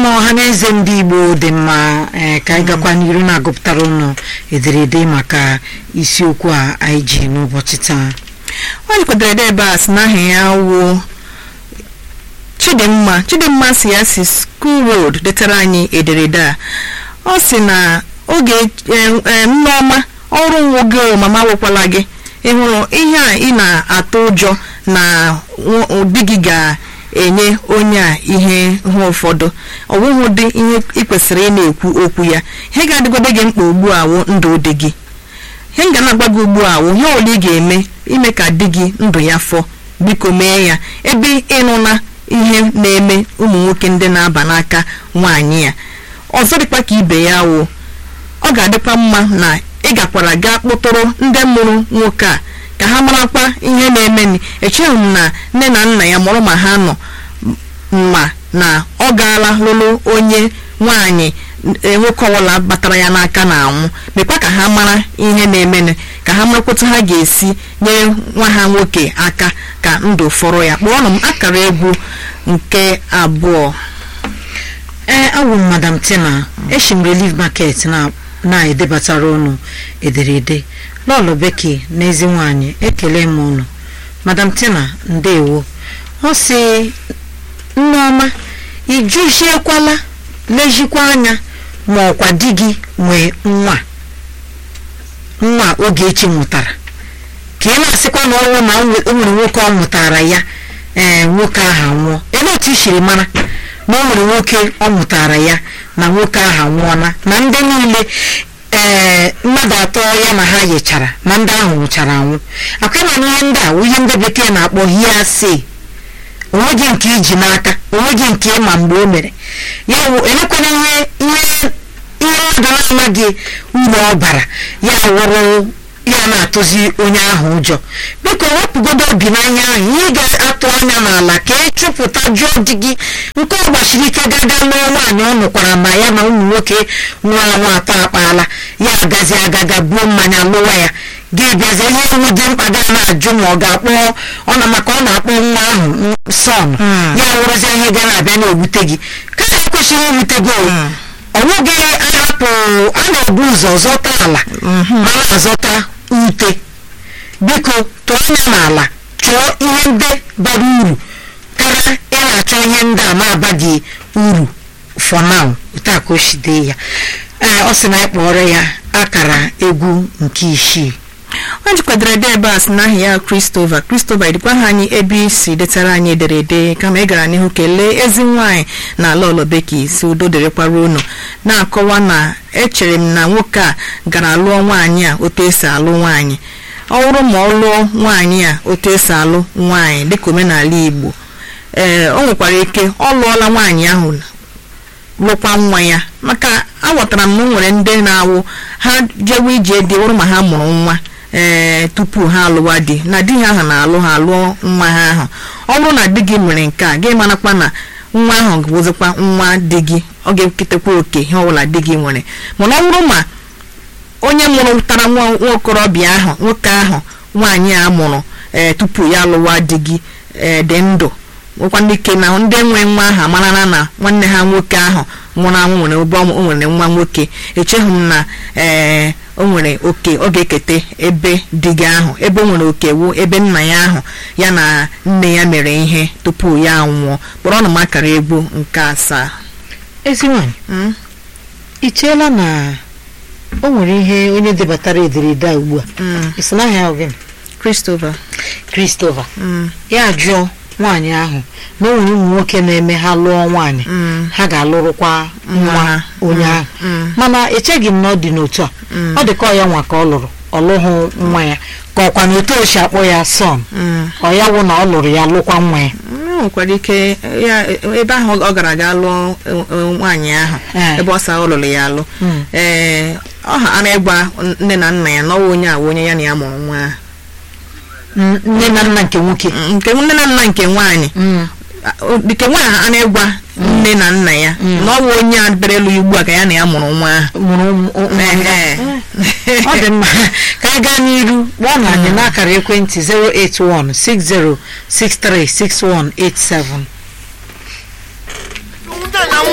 mma ọha na eze ndị igbo dị mma ee ka anyị gakwa n'iru na-agụpụtara ụnụ ederede maka isiokwu a anyị ji n'ụbọchị taa ọ jikwadoro ede ebe a si n'aha ya wuo chidimma chidimma si ya si school road detara anyị ederede a ọ si na oge nneọma ọrụ nwoge mama wụkwala gị ịhụrụ ihe a ị na-atụ ụjọ na di gị ga-enye onye a ihe hụ ụfọdụ ọ bụghị ụdị ihe ị kwesịrị ị na-ekwu okwu ya ihe ga-adịgodo gị mkpa ugbu a wụ ndụ dị gị ihe m ga na-agwa gị ugbu a wụ ihe ole ị ga-eme ime ka di gị ndụ ya fọ biko mee ya ebe ịnụ na ihe na-eme ụmụ nwoke ndị na-aba n'aka nwaanyị ya ọzọ dịkwa ka ibe ya wụ ọ ga-adịkwa mma na ị gakwara gaa kpụtụrụ ndị mụrụ nwoke a ka ha marakwa ihe na-emeni echeghị m na nne na nna ya mụrụ ma ha nọ ma na ọ gaala lụrụ onye nwaanyị nwoke ọbụla batara ya n'aka na anwụ mekwa ka ha mara ihe na-emeni ka ha marakwata ha ga-esi nyere nwa ha nwoke aka ka ndụ fọrọ ya kpọọnụ m akara egwu nke abụọ ee awụ m madam tina eshi m relief market na na-edebatara ụnụ ederede lọlọ beki na ezi nwanyị ekele m ụnụ madam tina ndewo ọ sị nneọma ijuziekwala lejikwa anya ma ọkwa di gị nwee nwa nwa Ogechi mụtara ka ị na-asịkwa na ọnwụ na o nwere nwoke ọ mụtara ya ee nwoke ahụ anwụọ elee otu i siri mara na o nwere nwoke ọ mụtara ya na nwoke ahụ anwụọla na ndị niile ee mmadụ atọ ya na ha yichara na ndị ahụ nwụchara anwụ akwa na ihe ndị a ihe ndị bekee na-akpọ hearsay onweghị nke iji n'aka onweghị nke ịma mgbe o mere ya wụ elekwana ihe ihe ihe mmadụ na-amaghị uru ọ bara ya wụrụ ya na-atụzi onye ahụ ụjọ biko wepụgodo obi n'anya ahụ ihe ga-atụ anya n'ala ka ị chụpụta jụọ di gị nke ọ gbachiri ike gaga lụọ nwaanyị ọ nụkwara ma ya na ụmụ nwoke nwa anwụ atọ akpaala ya agazi agaga buo mmanya lụwa ya gị bịazie ihe iwu dị mkpa ga na-ajụ ma ọ ga-akpọ ọ na maka ọ na-akpọ nwa ahụ sọn ya wụrụzie ihe ga na-abịa na-ewute gị ka ha kwesịrị iwute gị ọ nweghị ahapụ a na-ebu ụzọ zọta ala ma na-azọta ute biko tụọ anya n'ala chọọ ihe ndị bara uru karịa ị na-achọ ihe ndị a na-abaghị uru for now otu a ka o si dee ya ee ọ sị na anyị kpọrọ ya akara egwu nke isii ọ jikwadoro ede ebe a si n'ahịa ya Christopher Christopher edikwa ha anyị ebe isi detara anyị ederede kama ị gara n'ihu kelee ezi nwaanyị na ala ọlọbeki si udo dịrịkwara unu na-akọwa na echere m na nwoke a gara lụọ nwaanyị a otu esi alụ nwaanyị ọ bụrụ ma ọ lụọ nwaanyị a otu esi alụ nwaanyị dịka omenala Igbo ee o nwekwara ike ọ lụọla nwaanyị ahụ lụkwa nwa ya maka aghọtara m na o nwere ndị na-awụ ha jewe ije dị wụrụ ma ha mụrụ nwa ee tupu ha alụwa di na di ha ahụ na-alụ ha lụọ nwa ha ahụ ọ bụrụ na di gị mere nke a gị marakwa na nwa ahụ bụzikwa nwa di gị ọ ga-eketekwa oke ihe ọbụla di gị nwere mana ọ bụrụ ma onye mụrụ tara nwa okorobịa ahụ nwoke ahụ nwaanyị a mụrụ ee tupu ya alụwa di gị ee dị ndụ nwekwa ndị ike na ndị nwe nwa ahụ amarala na nwanne ha nwoke ahụ nwụrụ anwụ nwere ebe o nwere nwa nwoke echeghị m na ee o nwere oke ọ ga-eketa ebe di gị ahụ ebe o nwere oke wu ebe nna ya ahụ ya na nne ya mere ihe tupu ya anwụọ kpọrọ ọnụ m akara egwu nke asaa ezi nwanyị i cheela na o nwere ihe onye debatara ederede a ugbu a isi n'ahịa ahụ gịnị Christopher Christopher ya jụọ nwaanyị ahụ na o nwere ụmụ nwoke na-eme ha lụọ nwaanyị ha ga-alụrụkwa nwa onye ahụ mana echeghị m na ọ dị n'otu a ọ dị ka ọ ya nwa ka ọ lụrụ ọ lụghụ nwa ya ka ọkwa na otu o si akpọ ya sọn ọ ya wụ na ọ lụrụ ya lụkwa nwa ya o nwekwara ike ya ebe ahụ ọ gara aga lụọ nwaanyị ahụ ebe ọ sa ọ lụrụ ya alụ ee ọ ha ana ịgwa nne na nna ya na ọwa onye a onye ya na ya mụrụ nwa ahụ nne na nna nke nwoke nke nne na nna nke nwaanyị nke nwaanyị a na-egwa nne na nna ya na ọ bụ onye a bịara elu ugbu a ka ya na ya mụrụ nwa ahụ mụrụ ọ dị mma ka anyị gaa n'iru kpọọ na anyị n'akara ekwentị 08160636187